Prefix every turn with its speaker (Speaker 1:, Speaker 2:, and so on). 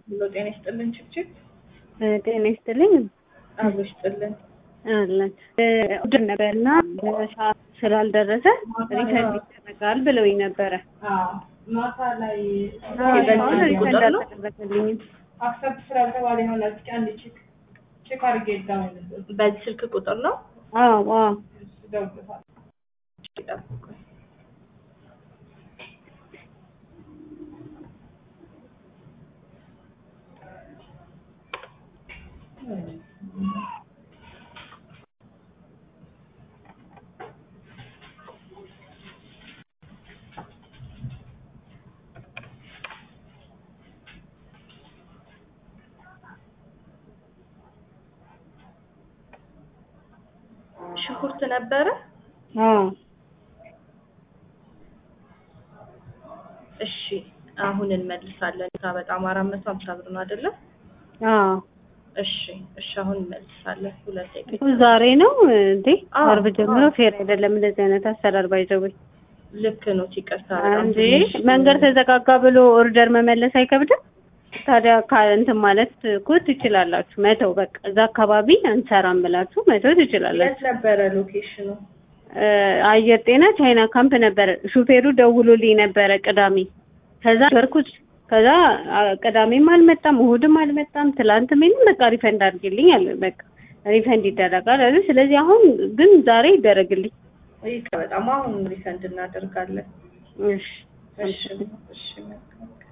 Speaker 1: ብሎ ጤና ይስጥልን ችግችግ
Speaker 2: ጤና ይስጥልኝ
Speaker 1: አብሮ ይስጥልን።
Speaker 2: አለን ኦርደር ነበርና በሰዓት ስላልደረሰ ሪፈንድ ይደረጋል ብለውኝ ነበረ።
Speaker 1: ማታ ላይ
Speaker 2: አሁን ሪፈንድ አልተደረገልኝም።
Speaker 1: አክሰፕት ስላልተባለ ይሆናል። እስኪ አንድ ቼክ ቼክ አድርጌ ዳውን በዚህ ስልክ ቁጥር ነው
Speaker 2: አዎ አዎ
Speaker 1: ደውልታል። ሽንኩርት ነበረ።
Speaker 2: አዎ
Speaker 1: እሺ አሁን እንመልሳለን። እዛ በጣም አራት መቶ ሀምሳ ብር ነው አይደለም?
Speaker 2: አዎ
Speaker 1: እሺ እሺ አሁን እንመልሳለን። ሁለት ደቂቃ
Speaker 2: እኮ ዛሬ ነው እንዴ?
Speaker 1: አዎ፣
Speaker 2: አርብ ጀምሮ ፌር አይደለም እንደዚህ አይነት አሰራር ባይዘውኝ
Speaker 1: ልክ ነው። ይቅርታ በጣም
Speaker 2: እንጂ
Speaker 1: ትንሽ
Speaker 2: መንገድ ተዘጋጋ ብሎ ኦርደር መመለስ አይከብድም? ታዲያ ካ- እንትን ማለት እኮ ትችላላችሁ። መተው በቃ እዛ አካባቢ አንሰራም ብላችሁ መተው ትችላላችሁ።
Speaker 1: የት ነበረ ሎኬሽኑ?
Speaker 2: እ አየር ጤና ቻይና ካምፕ ነበረ። ሹፌሩ ደውሎልኝ ነበረ ቅዳሜ። ከዛ በርኩት ከዛ አ፣ ቅዳሜም አልመጣም እሑድም አልመጣም። ትላንት ምንም በቃ ሪፈንድ አድርግልኝ አለ። በቃ ሪፈንድ ይደረጋል አለ። ስለዚህ አሁን ግን ዛሬ ይደረግልኝ።
Speaker 1: ይቅር በጣም አሁን ሪፈንድ እናደርጋለን።
Speaker 2: እሺ
Speaker 1: እሺ እሺ መልካም